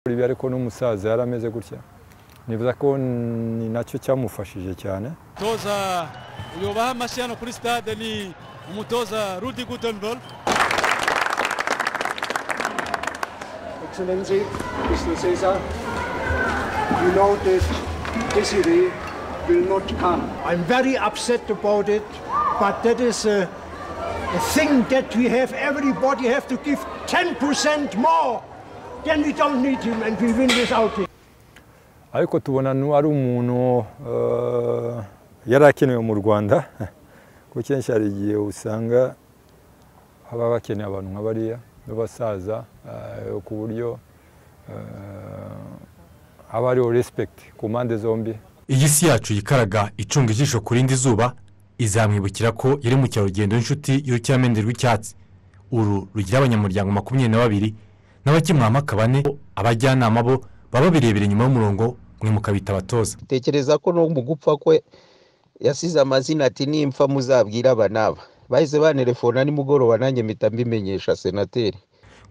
ibi ariko n'umusaza yari ameze gutya nibuza ko ni nacyo cyamufashije cyane umutoza uyoba amashyi hano kuri stade ni umutoza rudi gutenberg Excellency, Mr. Caesar, you know that Desiree will not come. I'm very upset about it, but that is a, a thing that we have. Everybody have to give 10% more. Then we don't need him and we win without him. ariko tubona nu- ari umuntu eh, yari akenewe mu rwanda kuko kenshi hari igihe usanga haba bakeneye abantu nka bariya b'abasaza eh, ku buryo eh, haba hariho respect ku mpande zombi iyi si yacu yikaraga icunga ijisho ku rindi zuba izamwibukira ko yari mu cyarugendo n'inshuti y'urukiramende rw'icyatsi uru rugira abanyamuryango makumyabiri na babiri n'abakimuhamaka bane abajyanama bo baba babirebera inyuma y'umurongo mwe mukabita abatoza tekereza ko no mu gupfa kwe yasize amazina ati nimpfa muzabwire aba n'aba bahise banelefona nimugoroba nanjye mpita mbimenyesha senateri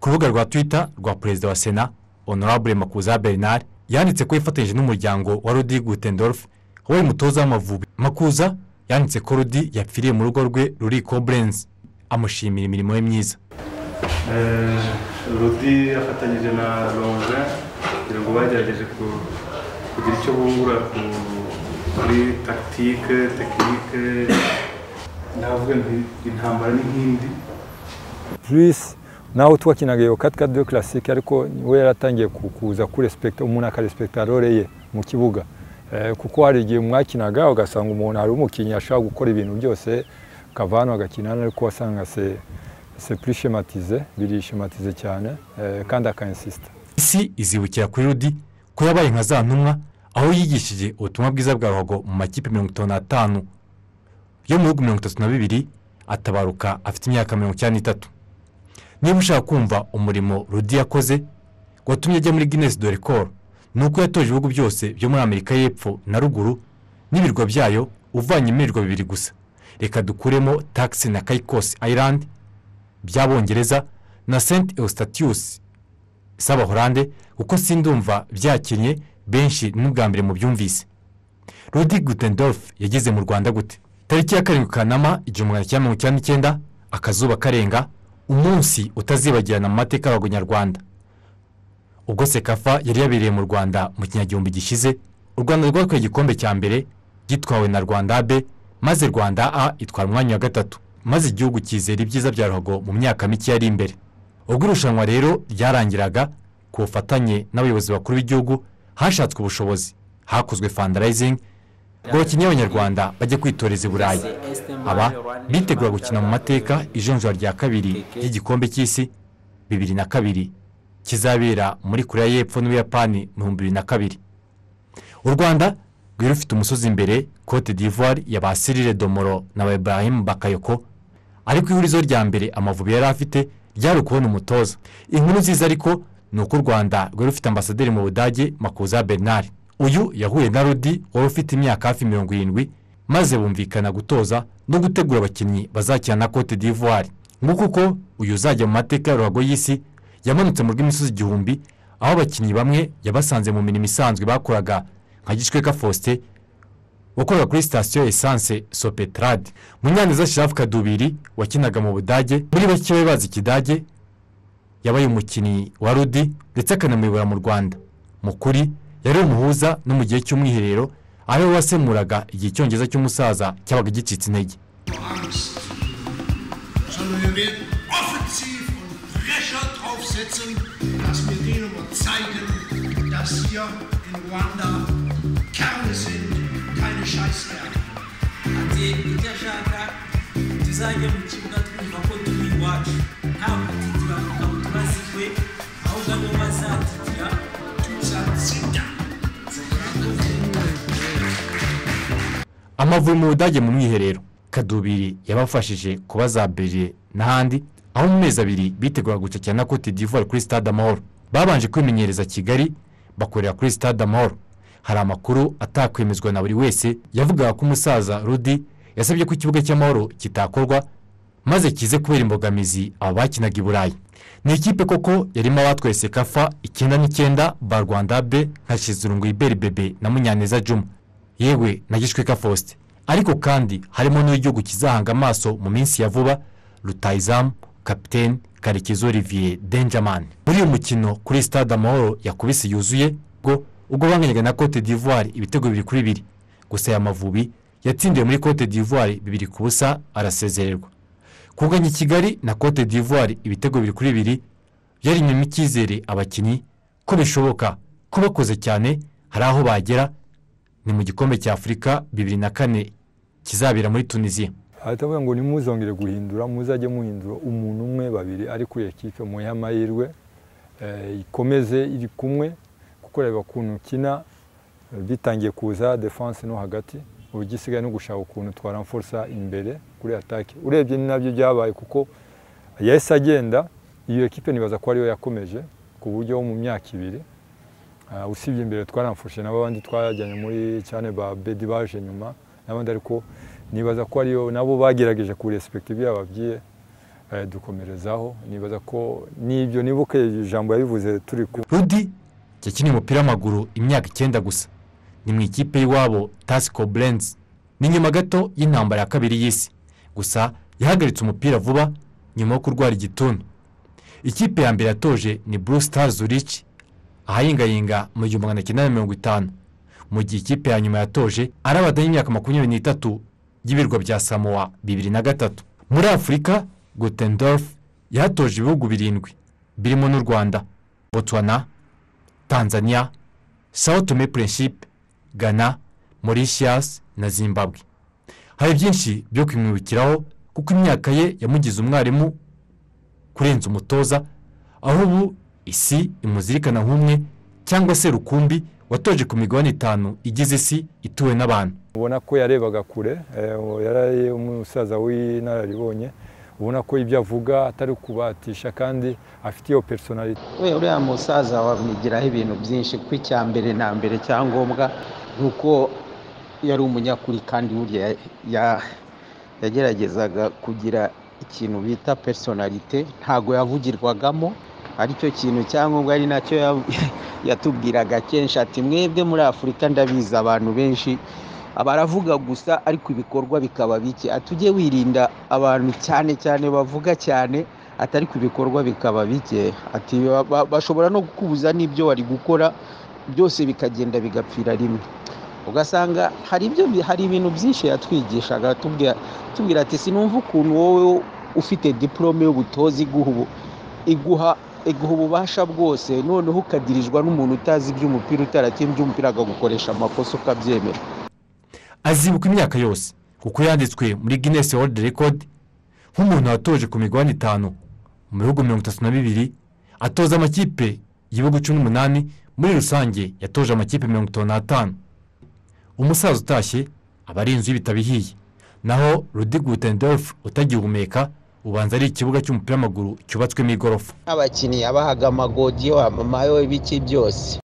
ku rubuga rwa twita rwa perezida wa sena honorable makuza bernard yanditse ko yifatanyije n'umuryango wa rudi gutendorf wabaye umutoza w'amavubi makuza yanditse ko rudi yapfiriye mu rugo rwe ruri koblenz amushimira imirimo ye myiza rudi afatanyije na longa kugira ngo bagerageje ku- kugira icyo bungura ku- kuri takitike tekinike navuga nti intambara ni nk'indi plus naho twakinaga iyo kati kati do classique ariko we yaratangiye ku- kuza kurespekta umuntu akarespekta role ye mu kibuga Eh, kuko hari igihe mwakinaga ugasanga umuntu hari umukinnyi ashobora gukora ibintu byose akava hano agakina hano, ariko wasanga se se plus schématisé biri schématisé cyane eh, kandi akainsista isi izibukira kuri rudi ko yabaye nka za ntumwa aho yigishije ubutumwa bwiza bwa ruhago mu makipe mirongo itanu n'atanu yo mu bihugu mirongo itatu na bibiri atabaruka afite imyaka mirongo icyenda n'itatu niba ushaka kumva umurimo rudi yakoze watumye ajya muri guinness de record ni uko yatoje ibihugu byose byo muri amerika y'epfo na ruguru n'ibirwa byayo uvanye imirwa bibiri gusa reka dukuremo taxi na kayikosi island by'abongereza na st eustatius z'abahorande kuko sindumva byakinnye benshi n'ubwa mbere mu byumvise rudi gutendorf yageze mu rwanda gute tariki ya karindwi kanama igihumbi magana cyenda mirongo icyenda n'icyenda akazuba karenga umunsi utazibagirana mu mateka y'abago nyarwanda ubwo sekafa yari yabereye mu rwanda mu kinyagihumbi gishize u rwanda rwakuye igikombe cya mbere gitwawe na rwanda b maze rwanda a itwara umwanya wa gatatu maze igihugu cyizera ibyiza bya ruhago mu myaka mike yari imbere ubwo irushanwa rero ryarangiraga ku bufatanye n'abayobozi bakuru b'igihugu hashatswe ubushobozi hakozwe fundraising ngo abakinnyi b'abanyarwanda bajye kwitoreza i burayi aba bitegura gukina mu mateka ijonjora rya kabiri ry'igikombe cy'isi bibiri na kabiri kizabera muri korea y'epfo n'ubuyapani mu bihumbi bibiri na kabiri u rwanda rwari rufite umusozi imbere cote d'ivoire ya ba sirire domoro na ba ibrahim bakayoko ariko ihurizo rya mbere amavubi yari afite ryari ukubona umutoza inkuru nziza ariko ni uko u rwanda rwari rufite ambasaderi mu budage makuza bernard uyu yahuye na rudi wari ufite imyaka hafi mirongo irindwi maze bumvikana gutoza no gutegura abakinnyi bazakina na cote d'ivoire nguko uko uyu uzajya mu mateka ya ruhago y'isi yamanutse mu rw'imisozi igihumbi aho abakinnyi bamwe yabasanze mu mirimo isanzwe bakoraga nka gishweka faustin wakorera kuri sitasiyo ya esanse sopetrade munyaneza shirafu kadubiri wakinaga mu budage muri bake bari bazi ikidage yabaye umukinnyi wa rudi ndetse akanamuyobora mu rwanda mu kuri yari umuhuza no mu gihe cy'umwiherero aho wasemuraga igihe icyongereza cy'umusaza cyabaga gicitse intege Angst, sondern wir werden offensiv und Pressure draufsetzen, dass wir denen mal zeigen, dass hier in Ruanda Kerne sind, keine Scheißwerke. ati icyo ashaka tuzajya mu kibuga twumva ko turi iwacu nta gutitira mu kabutura ziwe ahubwo aribo bazatitira amavubi mu budage mu mwiherero kadubiri yabafashije kubazabirire n'ahandi aho mu mezi abiri biteguraga gucakira na cote d'ivoire kuri stade amahoro babanje kwimenyereza kigali bakorera kuri stade amahoro hari amakuru atakwemezwa na buri wese yavugaga ko umusaza rudi yasabye ko ikibuga cy'amahoro kitakorwa maze kize kubera imbogamizi aba bakinaga i burayi ni ikipe koko yarimo abatwaye kafa icyenda n'icyenda ba rwanda be nka shizirungu iberi bebe na munyaneza juma yewe na gishweka faustin ariko kandi harimo n'igihugu kizahanga amaso mu minsi ya vuba rutayizamu kapitene karekezi olivier denjamani muri uyu mukino kuri stade amahoro yakubise yuzuye ubwo ubwo banganyaga na cote d'ivoire ibitego bibiri kuri bibiri gusa aya mavubi yatsindiwe muri cote d'ivoire bibiri ku busa arasezererwa kuganya i kigali na cote d'ivoire ibitego bibiri kuri bibiri byari inyuma icyizere abakinnyi ko bishoboka ko bakoze cyane hari aho bagera ni mu gikombe cya afurika bibiri na kane kizabera muri tunisiya ahita avuga ngo ntimuzongere guhindura muzajye muhindura umuntu umwe babiri ari kuri ekipe muhe amahirwe eh, ikomeze iri kumwe kuko reba ukuntu ukina eh, bitangiye kuza defanse no hagati ubu igisigaye no gushaka ukuntu twaramforsa imbere kuri atake urebye ni nabyo byabaye kuko yahise agenda iyo ekipe nibaza ko ariyo yakomeje ku buryo mu myaka ibiri Ah, usibye imbere twaramfashe n'abandi twajyanye muri cyane ba bedi baje nyuma n'abandi ariko nibaza ko ariyo nabo bagerageje ku respektive ibyo yababwiye eh, dukomerezaho nibaza ko n'ibyo nibuke ijambo yabivuze turi ku rudi yakiniye umupira w'amaguru imyaka icyenda gusa ni mu ikipe y'iwabo tasiko burenzi ni nyuma gato y'intambara ya kabiri y'isi gusa yahagaritse umupira vuba nyuma yo kurwara igituntu ikipe ya mbere yatoje ni blue stars zurich ahayingayinga mu gihumbi magana cyenda na mirongo itanu mu gihe ikipe ya nyuma yatoje ari abadamu y'imyaka makumyabiri n'itatu y'ibirwa bya samowa bibiri na gatatu muri afurika gutendorf yahatoje ibihugu birindwi birimo n'u rwanda botswana tanzania sao tome principe ghana mauritius na zimbabwe hari byinshi byo kumwibukiraho kuko imyaka ye yamugize umwarimu kurenza umutoza aho ubu isi imuzirikana nk'umwe cyangwa se rukumbi watoje ku migabane itanu igize isi ituwe n'abantu ubona ko yarebaga kure eh, yari umusaza w'inararibonye ubona ko ibyo avuga atari kubatisha kandi afite iyo personality we uriya musaza wamwigiraho ibintu byinshi kuko icya mbere na mbere cyangombwa ni uko yari umunyakuri kandi burya ya- ya- yageragezaga kugira ikintu bita personalite ntago yavugirwagamo aricyo kintu cyangombwa ari nacyo ya- yatubwiraga kenshi ati mwebwe muri afurika ndabizi abantu benshi baravuga gusa ariko ibikorwa bikaba bike ati ujye wirinda abantu cyane cyane bavuga cyane ati ariko ibikorwa bikaba bike ati ba- ba- bashobora no kukubuza n'ibyo wari gukora byose bikagenda bigapfira rimwe ugasanga hari ibyo bi- hari ibintu byinshi yatwigishaga atubwira atubwira ati sinumva ukuntu wowe ufite diporome y'ubutozi iguha ubu iguha iguha ububasha bwose noneho ukadirijwa n'umuntu utazi iby'umupira utarakinnye iby'umupira akagukoresha amakosa ukabyemera azibuka imyaka yose kuko yanditswe muri guinness world record nk'umuntu watoje ku migabane itanu mu bihugu mirongo itatu na bibiri atoza amakipe y'ibihugu cumi n'umunani muri rusange yatoje amakipe mirongo itanu n'atanu umusaza utashye aba ari inzu y'ibitabihiye naho rudi gutendorf utagihumeka ubanza ari ikibuga cy'umupira w'amaguru cyubatswemo igorofa abakinnyi abahaga amagodiyo amayo ibiki byose